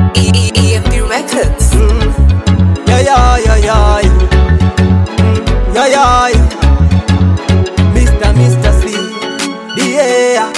E- E- EMP Records. Yeah, yeah, yeah, yeah. Mm, Yeah, yeah, yeah. Mr. Mr. C. Yeah.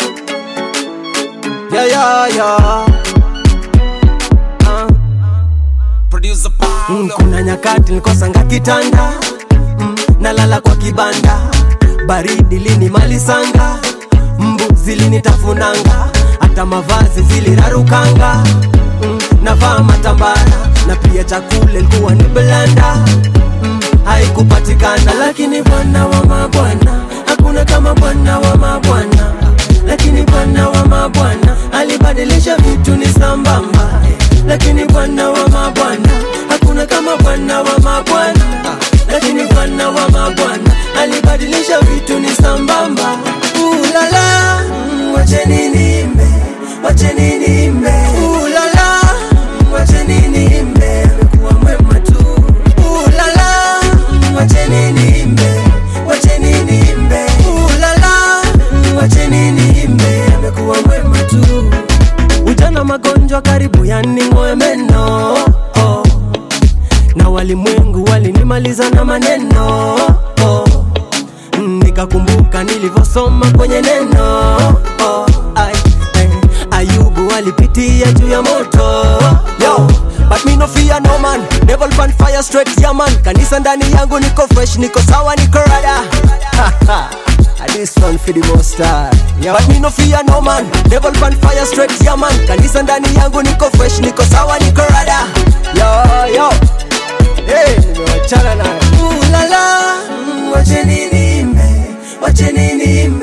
Yeah, yeah, yeah. Ah. Producer Mm, Paulo. kuna nyakati nikosanga kitanda mm, nalala kwa kibanda baridi linimalisanga mbu zilinitafunanga hata mavazi zilirarukanga mm, navaa matambara na pia chakula ilikuwa ni blanda mm, haikupatikana lakini bwana wa mabwana hakuna kama bwana wa mabwana lakini bwana wa mabwana alibadilisha vitu ni sambamba lakini bwana wa mabwana hakuna kama bwana wa mabwana lakini bwana wa mabwana alibadilisha vitu ni sambamba ulala mm, wacheni nimbe wacheni nimbe ulala mm, wacheni nimbe amekuwa mwema tu ulala mm, wacheni nimbe wacheni nimbe ulala mm, wacheni nimbe amekuwa mwema tu ujana magonjwa karibu yaning'oe meno oh. na walimwengu walinimaliza na maneno oh. Mm, nikakumbuka nilivyosoma kwenye neno oh. Ay, ay, ayubu alipitia juu ya moto Yo, but me no fear no man Devil pan fire straight yeah man kanisa ndani yangu niko fresh niko sawa niko rada Ah, This one for the most high. Yo. But me no fear no man Devil pan fire straight yeah man kanisa ndani yangu niko fresh niko sawa niko rada Yo yo Hey, nimewachana nayo. Ulala, mm, wacheni nimbe, wacheni nimbe